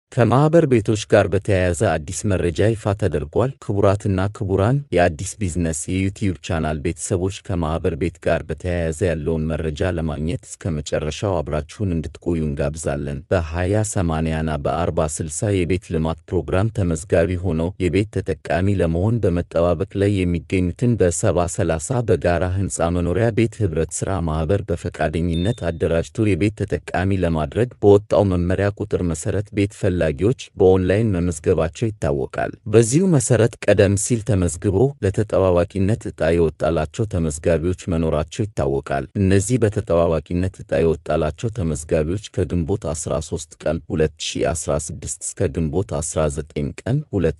ከማኅበር ቤቶች ጋር በተያያዘ አዲስ መረጃ ይፋ ተደርጓል። ክቡራትና ክቡራን የአዲስ ቢዝነስ የዩቲዩብ ቻናል ቤተሰቦች ከማኅበር ቤት ጋር በተያያዘ ያለውን መረጃ ለማግኘት እስከ መጨረሻው አብራችሁን እንድትቆዩ እንጋብዛለን። በ20/80ና በ40/60 የቤት ልማት ፕሮግራም ተመዝጋቢ ሆነው የቤት ተጠቃሚ ለመሆን በመጠባበቅ ላይ የሚገኙትን በ70/30 በጋራ ሕንፃ መኖሪያ ቤት ኅብረት ሥራ ማኅበር በፈቃደኝነት አደራጅቶ የቤት ተጠቃሚ ለማድረግ በወጣው መመሪያ ቁጥር መሠረት ቤት ፈላጊዎች በኦንላይን መመዝገባቸው ይታወቃል። በዚሁ መሠረት ቀደም ሲል ተመዝግበው ለተጠባባቂነት ዕጣ የወጣላቸው ተመዝጋቢዎች መኖራቸው ይታወቃል። እነዚህ በተጠባባቂነት ዕጣ የወጣላቸው ተመዝጋቢዎች ከግንቦት 13 ቀን 2016 እስከ ግንቦት 19 ቀን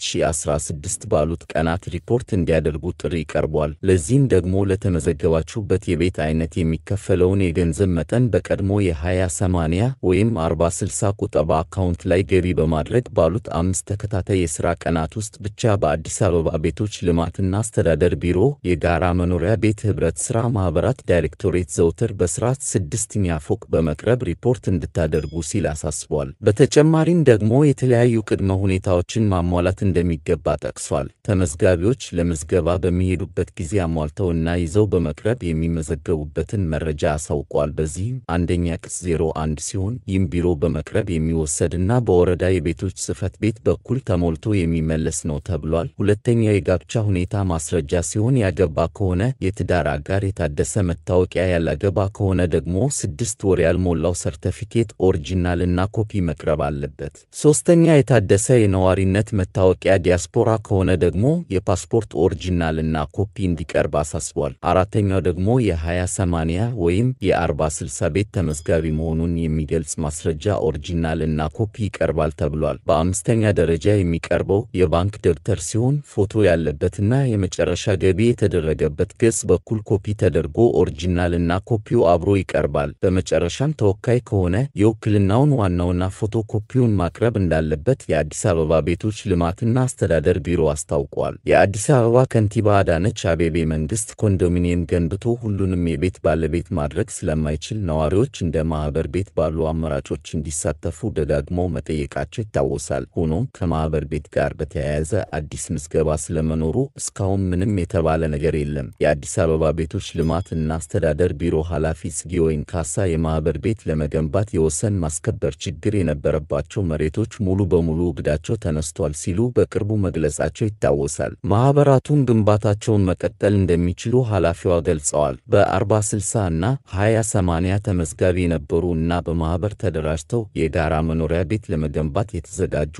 2016 ባሉት ቀናት ሪፖርት እንዲያደርጉ ጥሪ ቀርቧል። ለዚህም ደግሞ ለተመዘገባችሁበት የቤት አይነት የሚከፈለውን የገንዘብ መጠን በቀድሞ የ20/80 ወይም 40/60 ቁጠባ አካውንት ላይ ገቢ በማድረግ ባሉት አምስት ተከታታይ የሥራ ቀናት ውስጥ ብቻ በአዲስ አበባ ቤቶች ልማትና አስተዳደር ቢሮ የጋራ መኖሪያ ቤት ኅብረት ሥራ ማኅበራት ዳይሬክቶሬት ዘውትር በሥርዓት ስድስተኛ ፎቅ በመቅረብ ሪፖርት እንድታደርጉ ሲል አሳስቧል። በተጨማሪም ደግሞ የተለያዩ ቅድመ ሁኔታዎችን ማሟላት እንደሚገባ ጠቅሷል። ተመዝጋቢዎች ለምዝገባ በሚሄዱበት ጊዜ አሟልተውና ይዘው በመቅረብ የሚመዘገቡበትን መረጃ አሳውቋል። በዚህም አንደኛ ቅጽ 01 ሲሆን ይህም ቢሮ በመቅረብ የሚወሰድና በወረዳ የቤቶች ጽሕፈት ቤት በኩል ተሞልቶ የሚመለስ ነው ተብሏል። ሁለተኛው የጋብቻ ሁኔታ ማስረጃ ሲሆን ያገባ ከሆነ የትዳር አጋር የታደሰ መታወቂያ፣ ያላገባ ከሆነ ደግሞ ስድስት ወር ያልሞላው ሰርተፊኬት ኦሪጂናል እና ኮፒ መቅረብ አለበት። ሶስተኛ የታደሰ የነዋሪነት መታወቂያ፣ ዲያስፖራ ከሆነ ደግሞ የፓስፖርት ኦሪጂናል እና ኮፒ እንዲቀርብ አሳስቧል። አራተኛው ደግሞ የ20/80 ወይም የ40/60 ቤት ተመዝጋቢ መሆኑን የሚገልጽ ማስረጃ ኦሪጂናል እና ኮፒ ይቀርባል ተብሏል። በአምስተኛ ደረጃ የሚቀርበው የባንክ ደብተር ሲሆን ፎቶ ያለበትና የመጨረሻ ገቢ የተደረገበት ገጽ በኩል ኮፒ ተደርጎ ኦሪጂናል እና ኮፒው አብሮ ይቀርባል። በመጨረሻም ተወካይ ከሆነ የውክልናውን ዋናውና ፎቶ ኮፒውን ማቅረብ እንዳለበት የአዲስ አበባ ቤቶች ልማትና አስተዳደር ቢሮ አስታውቋል። የአዲስ አበባ ከንቲባ አዳነች አቤቤ መንግስት ኮንዶሚኒየም ገንብቶ ሁሉንም የቤት ባለቤት ማድረግ ስለማይችል ነዋሪዎች እንደ ማኅበር ቤት ባሉ አማራጮች እንዲሳተፉ ደጋግመው መጠየቃቸው ይታወሳል። ሆኖም ከማኅበር ቤት ጋር በተያያዘ አዲስ ምዝገባ ስለመኖሩ እስካሁን ምንም የተባለ ነገር የለም። የአዲስ አበባ ቤቶች ልማት እና አስተዳደር ቢሮ ኃላፊ ጽጌ ወይንካሳ የማኅበር ቤት ለመገንባት የወሰን ማስከበር ችግር የነበረባቸው መሬቶች ሙሉ በሙሉ እግዳቸው ተነስቷል ሲሉ በቅርቡ መግለጻቸው ይታወሳል። ማኅበራቱም ግንባታቸውን መቀጠል እንደሚችሉ ኃላፊዋ ገልጸዋል። በ40/60 እና 20/80 ተመዝጋቢ የነበሩ እና በማኅበር ተደራጅተው የጋራ መኖሪያ ቤት ለመገንባት የተዘጋጁ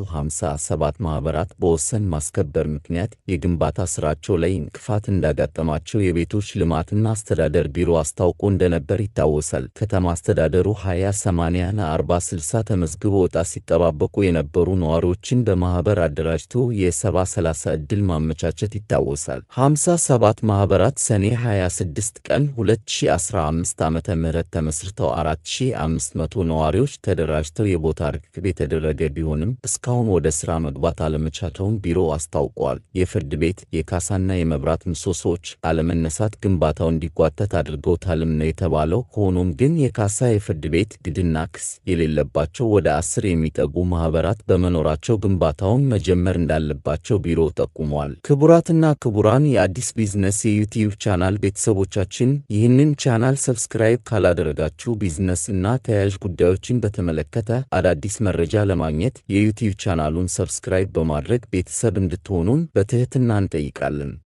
57 ማኅበራት በወሰን ማስከበር ምክንያት የግንባታ ሥራቸው ላይ እንቅፋት እንዳጋጠማቸው የቤቶች ልማትና አስተዳደር ቢሮ አስታውቆ እንደነበር ይታወሳል። ከተማ አስተዳደሩ 20/80ና 40/60 ተመዝግበው ዕጣ ሲጠባበቁ የነበሩ ነዋሪዎችን በማኅበር አደራጅቶ የ70/30 ዕድል ማመቻቸት ይታወሳል። 57 ማኅበራት ሰኔ 26 ቀን 2015 ዓ.ም ተመስርተው 4500 ነዋሪዎች ተደራጅተው የቦታ ርክክብ የተደረገ ቢሆንም እስካሁን ወደ ሥራ መግባት አለመቻቸውን ቢሮው አስታውቋል። የፍርድ ቤት የካሳና የመብራት ምሰሶዎች አለመነሳት ግንባታው እንዲጓተት አድርገውታልም ነው የተባለው። ሆኖም ግን የካሳ የፍርድ ቤት ግድና ክስ የሌለባቸው ወደ አስር የሚጠጉ ማኅበራት በመኖራቸው ግንባታውን መጀመር እንዳለባቸው ቢሮው ጠቁሟል። ክቡራትና ክቡራን የአዲስ ቢዝነስ የዩቲዩብ ቻናል ቤተሰቦቻችን ይህንን ቻናል ሰብስክራይብ ካላደረጋችሁ ቢዝነስ እና ተያያዥ ጉዳዮችን በተመለከተ አዳዲስ መረጃ ለማግኘት የዩቲዩብ ቻናሉን ሰብስክራይብ በማድረግ ቤተሰብ እንድትሆኑን በትሕትና እንጠይቃለን።